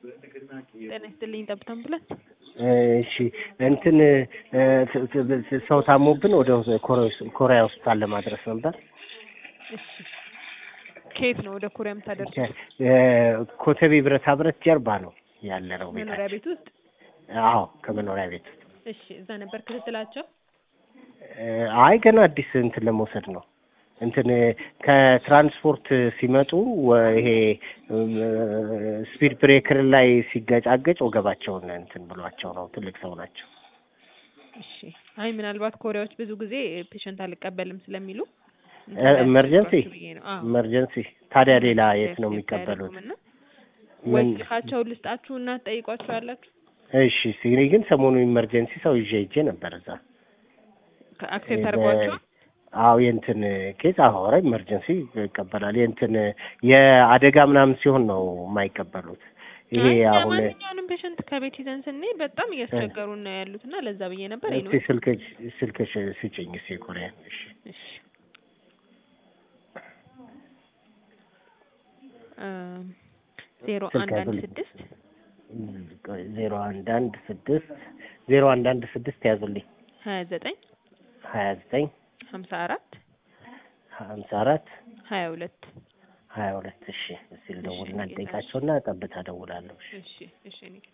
ጤና ይስጥልኝ ጠብታ አምቡላንስ። እሺ እንትን ሰው ታሞብን ወደ ኮሪያ ሆስፒታል ለማድረስ ነበር። እሺ ከየት ነው ወደ ኮሪያ የምታደርሱት? ኮተቤ ብረታ ብረት ጀርባ ነው ያለ ነው መኖሪያ ቤታችን። ቤት ውስጥ? አዎ ከመኖሪያ ቤት ውስጥ። እሺ እዛ ነበር ክትትላቸው? አይ ገና አዲስ እንትን ለመውሰድ ነው። እንትን ከትራንስፖርት ሲመጡ ወ- ይሄ ስፒድ ብሬከር ላይ ሲገጫገጭ ወገባቸውን እንትን ብሏቸው ነው። ትልቅ ሰው ናቸው። እሺ አይ ምናልባት ኮሪያዎች ብዙ ጊዜ ፔሸንት አልቀበልም ስለሚሉ ኤመርጀንሲ ብዬ ነው። አዎ ኤመርጀንሲ። ታዲያ ሌላ የት ነው ሴፍቲ የሚቀበሉት? አያደርጉም እና ምን? ወይ ስልካቸውን ልስጣችሁ እና ትጠይቋቸው ያላችሁ እሺ እኔ ግን ሰሞኑ ኢመርጀንሲ ሰው ይዤ ሄጄ ነበር እዛ አክሴፕት አድርጓቸው አዎ የእንትን ኬዝ አሁን ኢመርጀንሲ ይቀበላል። የእንትን የአደጋ ምናምን ሲሆን ነው የማይቀበሉት። ይሄ አይ አሁን ማንኛውንም ፔሸንት ከቤት ይዘን ስንሄድ በጣም እያስቸገሩ ነው ያሉት እና ለዛ ብዬ ነበር። እስቲ ስልክሽ ስልክሽ ስጭኝ እስኪ ኮሪያን። እሺ እሺ ዜሮ ስልክ አንድ አንድ ያዙልኝ። ስድስት ዜሮ አንድ አንድ ስድስት ዜሮ አንድ አንድ ስድስት ያዙልኝ ሀያ ዘጠኝ ሀያ ዘጠኝ ሀምሳ አራት ሀምሳ አራት ሀያ ሁለት ሀያ ሁለት እሺ እስኪ ልደውልና እሺ፣ ልጠይቃቸውና ጠብታ እደውላለሁ። እሺ እሺ እሺ እኔ